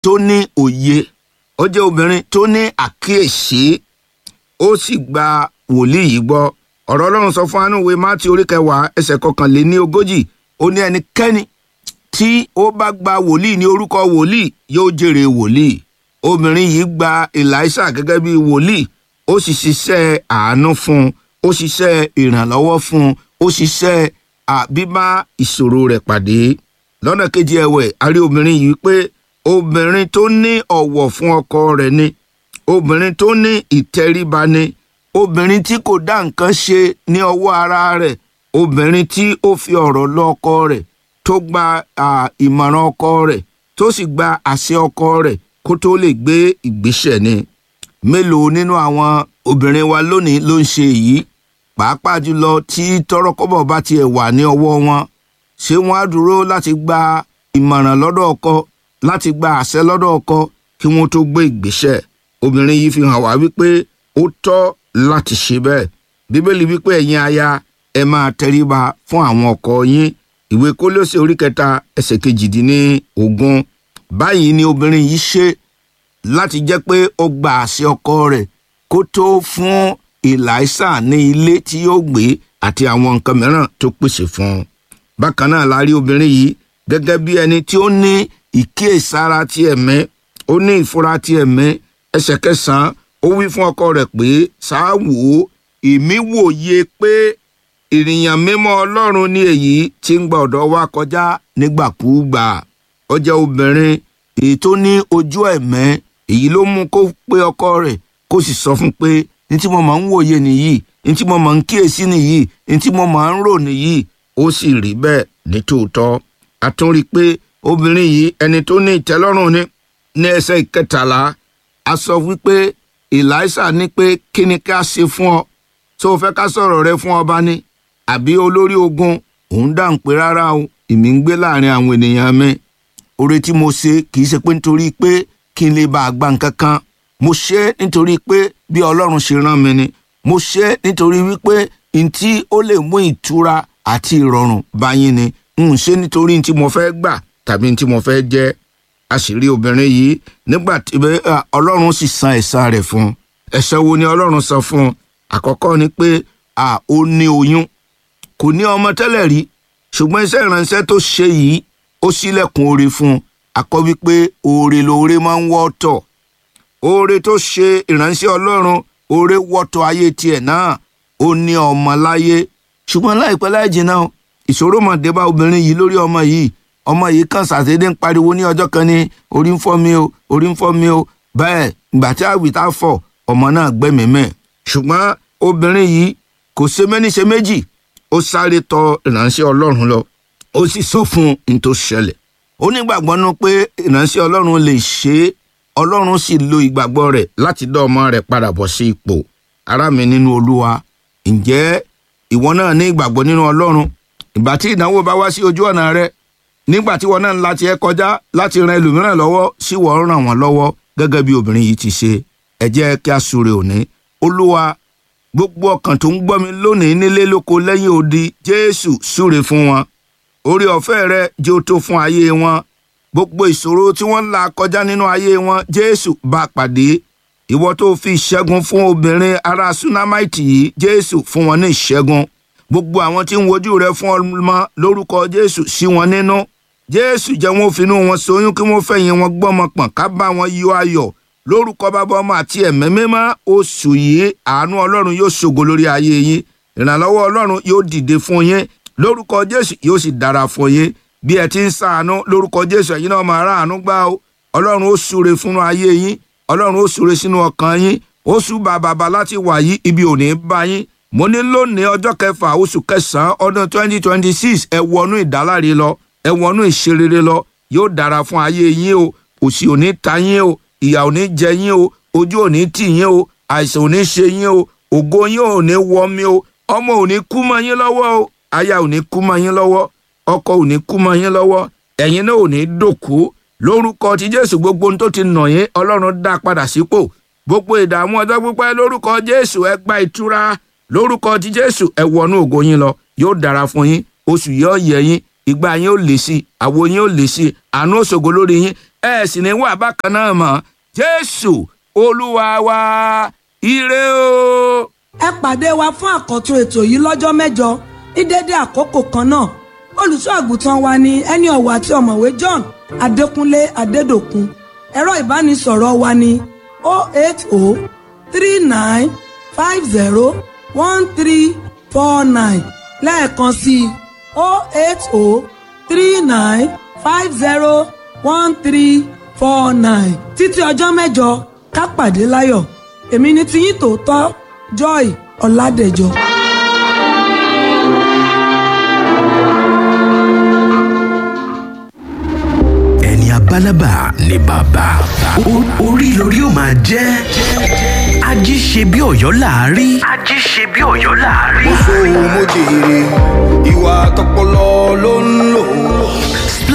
tó ní òye ó jẹ́ obìnrin tó ní àkíyèsí ó sì gba wòlíì yìí gbọ́ ọ̀rọ̀ ọlọ́run sọ fún anúwe mátí orí kẹwàá ẹsẹ̀ kọkànléní ogójì ó ní ẹnikẹ́ni tí ó bá gba wòlíì ní orúkọ wòlíì yóò jèrè wòlíì obìnrin yìí gba Èlíṣà gẹ́gẹ́ bí wòlíì ó sì ṣiṣẹ́ àánú fún un ó ṣiṣẹ́ ìrànlọ́wọ́ fún un ó ṣiṣẹ́ bíbá ìṣòro rẹ̀ pàdé lọ́nà kejì ẹ̀wẹ̀ a rí obìnrin yìí pé obìnrin tó ní ọ̀wọ̀ fún ọkọ rẹ̀ ni obìnrin tó ní ìtẹríba ni obìnrin tí kò dá nǹkan ṣe ní ọwọ́ ara rẹ̀ obìnrin tí ó fi ọ̀rọ̀ lọ ọkọ rẹ̀ tó gba ìmọ̀ràn ọkọ rẹ̀ tó sì gba àṣẹ ọkọ rẹ̀ kó tó lè gbé ìgbésẹ̀ ni mélòó nínú àwọn obìnrin wa lónìí ló ń ṣe èyí pàápàá jùlọ tí tọrọkọ́bọ̀ bá tiẹ̀ wà ní ọwọ́ wọn ṣé wọ́n á dúró láti gba ìmọ̀ràn lọ́dọ̀ ọkọ láti gba àṣẹ lọ́dọ̀ ọkọ kí wọ́n tó gbé ìgbésẹ̀ obìnrin yìí fi hàn wá wípé ó tọ́ láti ṣe bẹ́ẹ̀ bíbélì wípé ẹ̀yin aya ẹ máa tẹríba fún àwọn ọkọ yín ìwé kólósè orí kẹta ẹsẹ̀ kejìdínní ogún báyìí ni obìnrin yìí ṣe láti jẹ́ pé ó gba àṣẹ ọkọ rẹ̀ kó tó fún Èlíṣà ní ilé tí yóò gbé àti àwọn nǹkan mìíràn tó pèsè fún un bákan náà la rí obìnrin yìí gẹ́gẹ́ bí ẹni tí ó ní ìkíyèsára ti ẹ̀mí ó ní ìfura ti ẹ̀mí ẹsẹ̀ kẹsàn-án ó wí fún ọkọ rẹ̀ pé ṣáà wò ó èmi wòye pé ènìyàn mímọ́ Ọlọ́run ní èyí tí ń gba ọ̀dọ̀ wa kọjá nígbàkúùgbà ó jẹ́ obìnrin èyí tó ní ojú ẹ̀mẹ́ èyí ló mú kó pé ọkọ rẹ̀ kó sì sọ fún pé ní tí mo máa ń wòye nìyí ní tí mo máa ń kíyèsí nìyí ní tí mo máa ń rò nìyí ó sì rí bẹ́ẹ̀ ní tòótọ́ a tún rí i pé obìnrin yìí ẹni tó ní ìtẹ́lọ́rùn ní ní ẹsẹ̀ ìkẹtàlá a sọ wípé Èlíṣà ní pé kí ni ká ṣe fún ọ tó o fẹ́ ká sọ̀rọ̀ rẹ fún ọba ni àbí olórí ogun òun dáhùn pé rárá o èmi ń gbé láàrin àwọn ènìyàn mi oore tí mo ṣe kì í ṣe pé nítorí pé kí n lè bá a gba nǹkan kan mo ṣe é nítorí pé bí ọlọ́run ṣe rán mi ni mo ṣe é nítorí wípé ntí ó lè mú ìtura àti ìrọ̀rùn bá yín ni n ṣe nítorí ntí mo fẹ́ gbà tàbí ntí mo fẹ́ jẹ́ àṣírí obìnrin yìí nígbà tí ọlọ́run sì san ẹ̀san rẹ̀ fún un ẹ̀san wo ni ọlọ́run san fún un àkọ́kọ́ ni pé ó ní oyún kò ní ọmọ tẹ́lẹ̀ rí ṣùgbọ́n iṣẹ́ ìránṣẹ́ tó ṣe yìí ó ṣílẹ̀kùn oore fún un àkọ́ wípé oore lóore máa ń wọ́tọ̀ oore tó ṣe ìránṣẹ́ ọlọ́run oore wọ́tọ̀ ayé tiẹ̀ náà ó ní ọmọ láyé ṣùgbọ́n láìpẹ́ láì jìnnà ìṣòro mà dé bá obìnrin yìí lórí ọmọ yìí ọmọ yìí kàn ṣàdédé ń pariwo ní ọjọ́ kan ní orí ń fọ́ mi o orí ń fọ́ mi o bẹ́ẹ̀ ìgbà tí àwìtá fọ̀ ọmọ náà gbẹ́mìímẹ́ ṣùgbọ́n obìnrin yìí kò ṣe méní ṣe méjì ó sáré tọ̀ ìránṣẹ́ ọlọ́run lọ ó sì sọ fún un tó ṣẹlẹ̀ ó nígbàgbọ́ nú pé ìránṣẹ́ ọlọ́run lè ṣe é ọlọ́run sì lo ìgbàgbọ́ rẹ̀ láti dá ọmọ rẹ̀ padà bọ̀ sí ipò ará mi nínú olúwa ǹjẹ́ ìwọ náà ní ìgbàgbọ́ nínú ọlọ́run ìgbà tí ìdánwò bá wá sí ojú ọ̀nà rẹ nígbà tí wọn náà ń la tiẹ̀ kọjá láti ran ẹlòmíràn lọ́wọ́ sí wọ́n ràn wọ́n lọ́wọ́ gẹ́gẹ́ bí obìnrin yìí ti ṣe ẹ jẹ́ kí a súre òní olúwa gbogbo ọkàn tó ń gbọ́ mi lónìí nílé lóko lẹ́yìn odi jésù súre fún wọn orí ọ̀fẹ́ rẹ jẹ́ ó tó fún ayé wọn gbogbo ìṣòro tí wọ́n ń là kọjá nínú ayé wọn jésù bá pàdé ìwọ tó fi ìṣẹ́gun fún obìnrin ará sunamaiti yìí jésù fún wọn ní ìṣẹ́gun gbogbo àwọn tí ń wojú rẹ fún ọmọ lórúkọ jésù sí wọn nínú jésù jẹ́ wọn finú wọn ṣoyún kí wọ́n fẹ̀yìn wọn gbọ́mọ pọ̀n ká bá wọn yọ ayọ̀ lórúkọ bàbá ọmọ àti ẹ̀mẹ́ mímọ́ oṣù yìí àánú ọlọ́run yóò ṣògo lórí ayé yín ìrànlọ́wọ́ ọlọ́run yóò dìde fún yín lórúkọ jésù yóò sì dára fún yín bí ẹ ti ń ṣàánú lórúkọ jésù ẹ̀yin náà máa ráàánú gbà ó ọlọ́run ó súre fún ayé yín ọlọ́run ó súre sínú ọkàn yín ó súbà bàbá láti wà yí ibi ò ní bá yín mo ní lónìí ọjọ́ kẹfà oṣù kẹsàn-án ọdún twenty twenty six ẹ wọnú ìdáláre lọ ẹ wọnú ìṣerere lọ yóò dára fún ayé yín o òṣì ò ní ta yín o ìyà ò ní jẹ yín o ojú ò ní tì yín o àìsàn ò ní ṣe yín o ògo yín ò ní wọ mi o ọmọ ò ní kú mọ́ yín lọ́wọ́ o aya ò ní kú mọ́ yín lọ́wọ́ ọkọ ò ní kú mọ́ yín lọ́wọ́ ẹ̀yin náà ò ní dòkú lórúkọ ti jésù gbogbo ohun tó ti nà yín ọlọ́run dá padà sípò gbogbo ìdààmú ọjọ́ pípẹ́ lórúkọ jésù ẹ gba ìtura lórúkọ ti jésù ẹ wọnú ògo yín lọ yóò dára fún yín oṣù yóò yẹ yín ìgbà yín ó lè sí àwo yín ó lè sí àánú òṣògo lórí yín ẹ sì ní wà bákan náà mọ́ jésù olúwa wa ire o. ẹ pàdé wa fún àkọ́tún ètò yìí lọ́jọ́ mẹ́jọ ní dédé àkókò kan náà olùṣọ́ àgùntàn wa ni ẹni ọ̀wọ̀ àti ọ̀mọ̀wé John Adékúnlé Adédòkun ẹ̀rọ ìbánisọ̀rọ̀ wa ni 08039501349 lẹ́ẹ̀kan sí i 08039501349 títí ọjọ́ mẹ́jọ ká pàdé láyọ̀ èmi ni tiyín tòótọ́ Joy Ọládẹ̀jọ. ẹni abálábà ni bàbá O- orí lórí ó máa jẹ́ ají ṣe bí ọ̀yọ́ láàárí. ají ṣe bí ọ̀yọ́ láàárí. mo sọ mo jèrè ìwà tọpọlọ ló ń lò